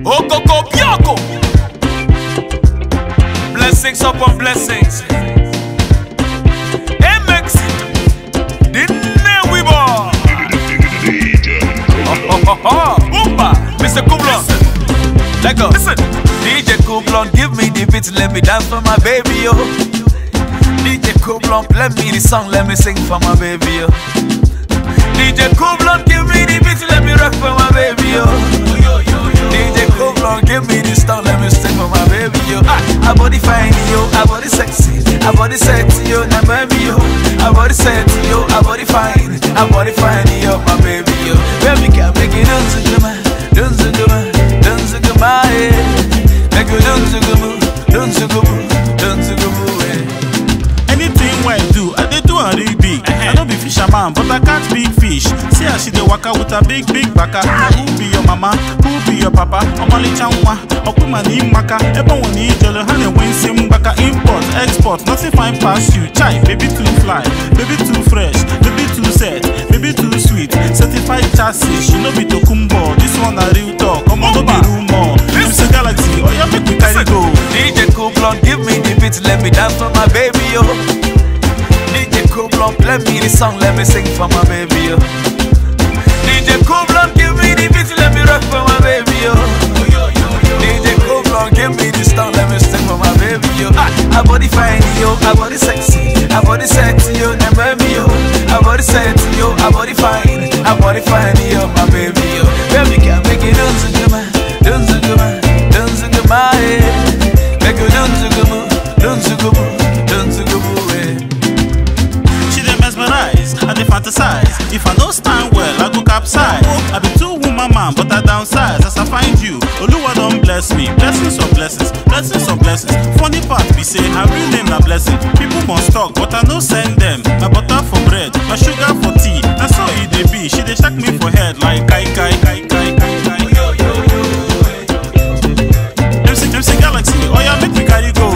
Okoko Bioko. Blessings upon blessings. MX. Dinne Weaver. Oh, oh, oh. Oompa. Mr. Kublon. Let go. Listen. DJ Kublon, give me the beat, let me dance for my baby, yo. DJ Kublon, play me the song, let me sing for my baby, yo. DJ Kublon, give me the beat, let me rock for my baby, yo. DJ Kublon, give me the song, let me sing for my baby, yo. Ah, I body fine, yo, I body sexy, I body sexy, yo, na baby, yo. I body sexy, yo, I body fine, I body fine, yo, my baby, yo. Baby, can make it dance to my, dance to my, dance to my, yeah. Make you dance to go, dance to go, dance to go, yeah. Anything wey I do, I dey do am real big. I no be fisherman, but I catch big fish. See as she dey waka with her big big baka. Na who be your mama? Who be your papa? Ọmọlịcha nwa, ọkụma na ịmaka. Ebe ọ na ijele, ha na-enwe isi mgbaka. Import, export, nothing fine pass you. Chai, baby too fly, baby too fresh, baby too set, baby too sweet. Certified chassis, she no be tokumbo. This one na real talk, ọmọ no be rumor. MC Galaxy, oya make we carry go. DJ Kublon, give me the beat, let me dance for my baby, yo. DJ Kublon, play me the song, let me sing for my baby, yo. DJ Kublon, give me the beat, let me rock for my baby, yo. DJ Kublon, give me the song, let me sing for my baby, yo. Ah, I body fine, yo, I body sexy, I body sexy, yo, na baby, yo. I body sexy, yo, I body fine, I body fine, yo, my baby, yo. Baby, can make it dance to my, dance to my, dance to my, yeah. Make you dance to go, dance to go, dance to go, yeah. She dey mesmerize, I dey fantasize. If I no stand well, I go capsize. I be two woman man, but I downsize. As I find you, Oluwa don bless me. Blessings of blessings, blessings of blessings. Funny part be say her real name na blessing. People must talk, but I no send them. My butter for bread, my sugar for tea. Na so e dey be. She dey shake me for head like kai kai kai kai kai kai. MC MC Galaxy, oya make we carry go.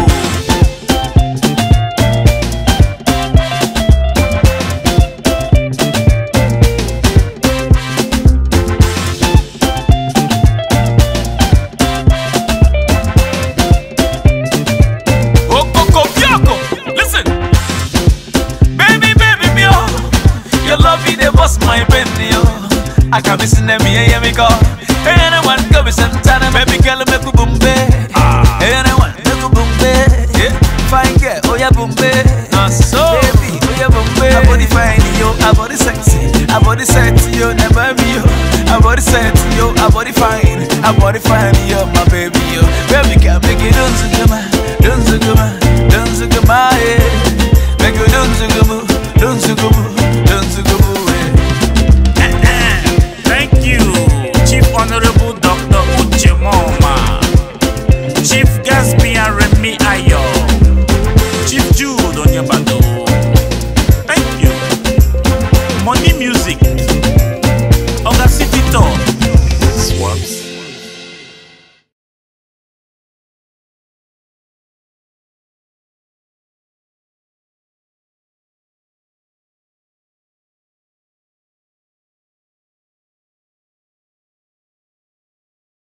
Okoko Bioko. Listen. Baby, baby, me oh. Your love me, they bust my brain, yo. I can be seen them, yeah, yeah, me go. Anyone go be Santana, baby girl, make you boom, babe. Anyone, make you boom, babe. Yeah, fine girl, oh yeah, boom, babe. Nah, so. Baby, oh yeah, boom, babe. I body fine, yo, I body sexy. I body sexy, yo, never me, yo. I body sexy, yo, I body fine. I body fine, yo, my baby, yo. Baby girl, make it dance to my, dance to my, dance to my, yeah. Make you dance to go, dance to go, dance to go, yeah. Thank you, Chief Honorable Dr. Uche Moma, Chief Gatsby and Remy Ayo, Chief Jude Onyebado,